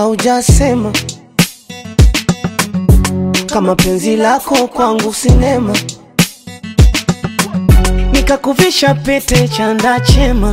haujasema kama penzi lako kwangu sinema, nikakuvisha pete chanda chema,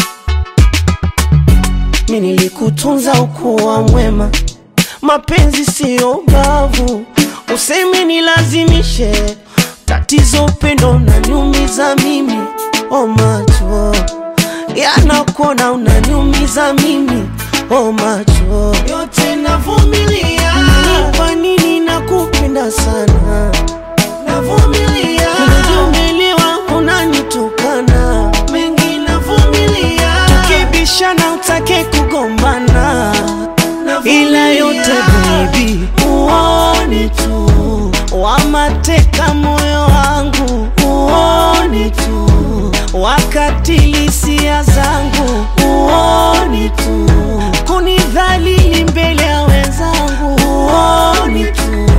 mi nilikutunza ukuwa mwema. Mapenzi siyo ubavu, useme nilazimishe. Tatizo upendo unaniumiza mimi, oh macho yanakuona unaniumiza mimi, oh macho yote navumilia. Kwa nini nakupenda sana, navumilia. Unajumelewa unanitukana, mengi navumilia. Tukibishana utake kugombana, ila yote baby uone tu wamateka moyo wangu uone tu wakatili hisia zangu uone tu kunidhalili mbele ya wenzangu uone tu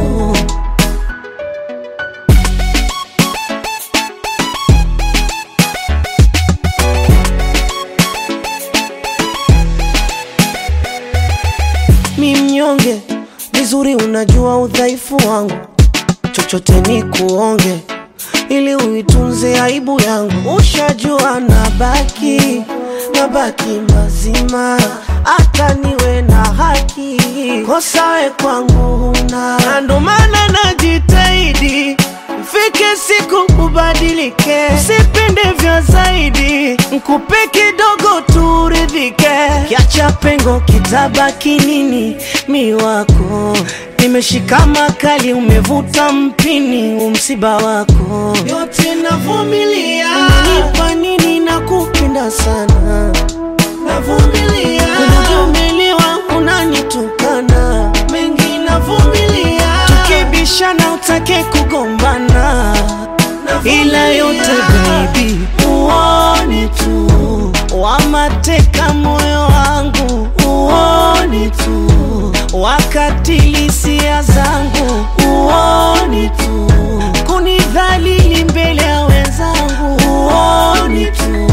mi mnyonge vizuri, unajua udhaifu wangu, chochote ni kuonge ili uitunze aibu yangu. Ushajua nabaki nabaki mazima, hata niwe na haki, kosa we kwangu huna, na ndo maana najitahidi Fike siku ubadilike, usipende vya zaidi, nkupe kidogo turidhike, kiacha pengo kitabaki nini? Mi wako nimeshika makali, umevuta mpini, umsiba wako yote navumilia. Kwa nini nakupenda sana, navumilia. Unajumelewa unanitukana, mengi navumilia. Tukibishana utake kugombana, ila yote baby uone tu wamateka moyo wangu uone tu wakatili hisia zangu uone tu kunidhalili mbele ya wenzangu uone tu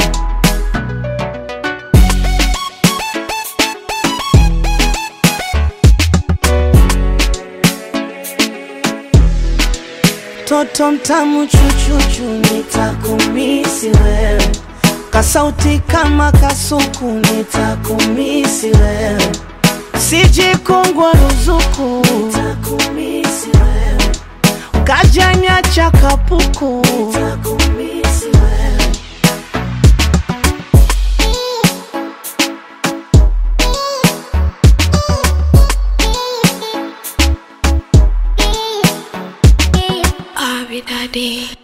Toto mtamu chuchuchu, nitakumisi wewe, kasauti kama kasuku, nitakumisi wewe, sije kongwa ruzuku, nitakumisi wewe, ukajanya cha kapuku, nitakumisi wewe. Abi Daddy.